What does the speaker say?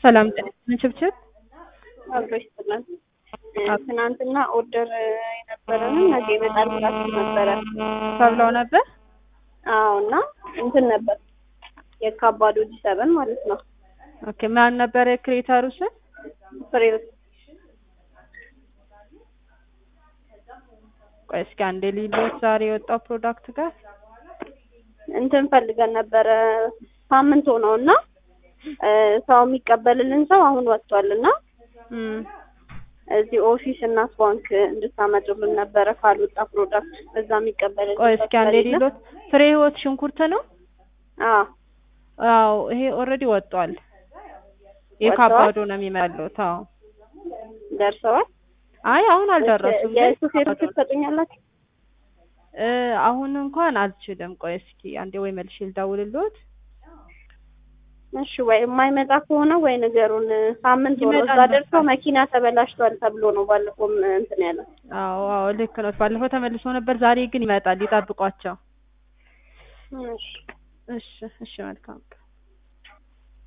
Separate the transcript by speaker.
Speaker 1: ሰላም ጤና ይስጥልን ችብችብ
Speaker 2: አብሮ ይስጥልን። ትናንትና ኦርደር የነበረን ነገ ይመጣል ብላችሁ ነበረ።
Speaker 1: ተብለው ነበር።
Speaker 2: አዎ እና እንትን ነበር የካባዶ ጂ ሰበን ማለት ነው።
Speaker 1: ኦኬ ማን ነበር የክሬተሩ ስም?
Speaker 2: ፍሬው
Speaker 1: ቆይ እስኪ አንዴ ሊሎት ዛሬ የወጣው ፕሮዳክት ጋር
Speaker 2: እንትን ፈልገን ነበረ ሳምንት ሆነው እና ሰው የሚቀበልልን ሰው አሁን ወጥቷል እና
Speaker 1: እም
Speaker 2: እዚህ ኦፊስ እናት ባንክ እንድታመጡልን ነበረ ካልወጣ ፕሮዳክት እዛ የሚቀበልልን
Speaker 1: ቆይ
Speaker 2: ሰው
Speaker 1: እስኪ አንዴ
Speaker 2: ስለሌለ።
Speaker 1: ሊሎት ፍሬ ህይወት ሽንኩርት ነው።
Speaker 2: አዎ
Speaker 1: አዎ ይሄ ኦልሬዲ ወጥቷል። የካባዶ ነው የሚመጣሉት። አዎ
Speaker 2: ደርሰዋል።
Speaker 1: አይ አሁን አልደረሱም። ግን
Speaker 2: የሹፌር
Speaker 1: ካባዶ ነው።
Speaker 2: ትሰጡኛላችሁ?
Speaker 1: እ አሁን እንኳን አልችልም። ቆይ እስኪ አንዴ ወይ መልሼ ልደውልልዎት።
Speaker 2: እሺ ወይ የማይመጣ ከሆነ ወይ ንገሩን። ሳምንት ሆኖ እዛ
Speaker 1: ይመጣል
Speaker 2: ደርሶ
Speaker 1: በቃ።
Speaker 2: መኪና ተበላሽቷል ተብሎ ነው ባለፈውም እንትን ያለ።
Speaker 1: አዎ አዎ ልክ ነው። ባለፈው ተመልሶ ነበር። ዛሬ ግን ይመጣል። ይጠብቋቸው።
Speaker 2: እሺ
Speaker 1: እሺ እሺ መልካም